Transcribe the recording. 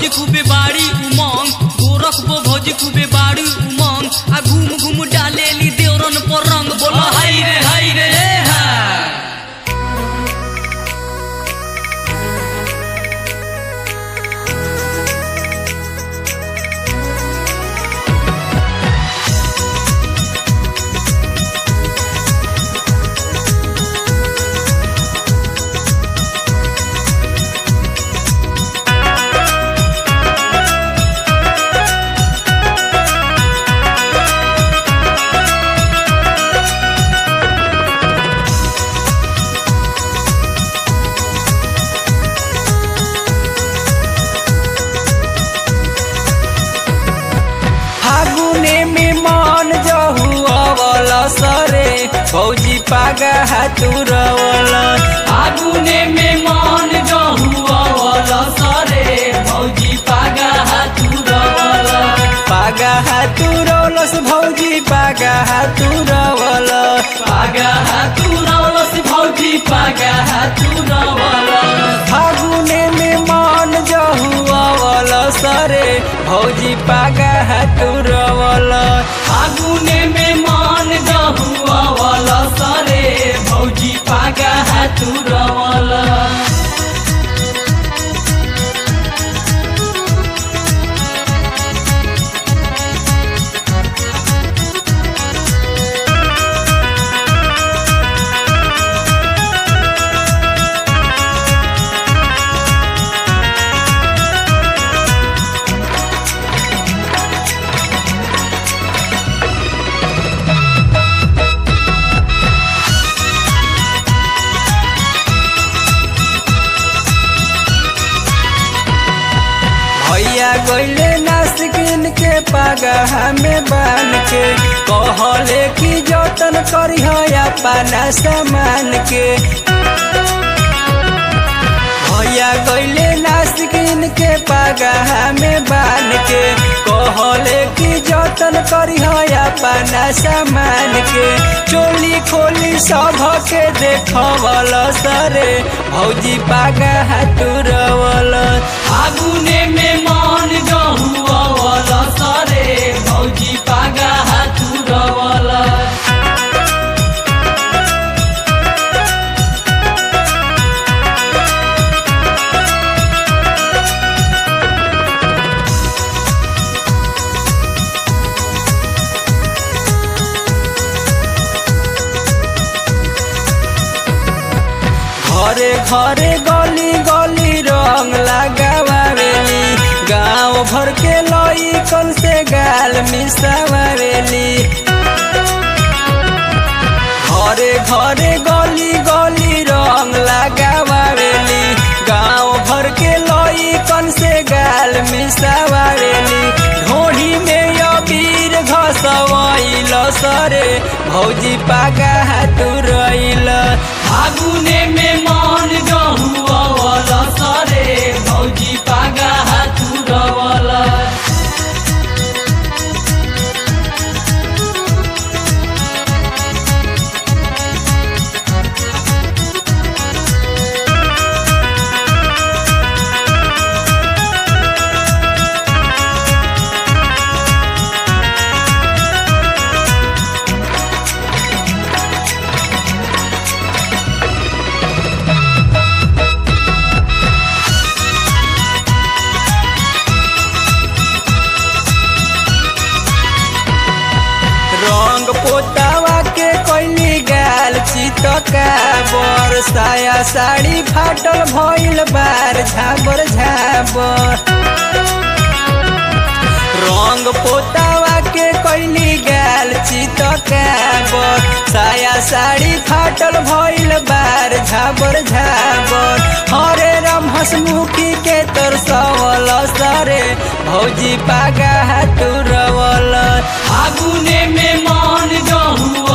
भौजी खूबे बाड़ी उमंग गोरखबो भौजी खूबे बाड़ी उमंग आ घूम घूम डालेली देवरन पर रंग बोला हाय रे हाय रे हे हा फागुने में मन जहु अवल सरे फौजी पागा हातुरवल फागुने में मान जहु अवल सरे भौजी पागा हातुरवल पागा हातुरवलस भौजी पागा हातुरवल पागा हातुरवलस भौजी पागा हातुरवल फागुने में मन जहु अवल सरे भौजी पागा हातुरवल फागुने में मान जहु अवल सरे भौजी पागा हातुरवल भैया गईले नासिकिन के पागा हमें बान के कहले कि जतन करी अपना सामान के भैया गईले नासिकिन के पागा हमें बान के कहले कि जतन करी अपना सामान के चोली खोली सब के देखवल सरे भौजी पागा हाथुरवल फागुने में मान जहु अवल सरे भौजी पागा हातुरवल घरे घरे गली गली रंग लगावेली गांव भर के लई कल से गाल मिसावेली घरे घरे गली गली रंग लगावेली गांव भर के लई कल से गाल मिसावेली ढोढ़ी में अबीर घसवैल सरे भौजी पागा हाथुरैल फागुने में मान जहु अवल सरे भौजी पागा हातुरवल रंग पोतावा के कोइली गाल चितका बर साया साड़ी फाटल भइल बार झाबर झाबर रंग पोतावा के कोइली गाल चितका बर साया साड़ी फाटल भइल बार झाबर झाबर हरे राम हसमुखी के तोर सवल सरे भौजी पागा हाथुरवल फागुने में मान जहु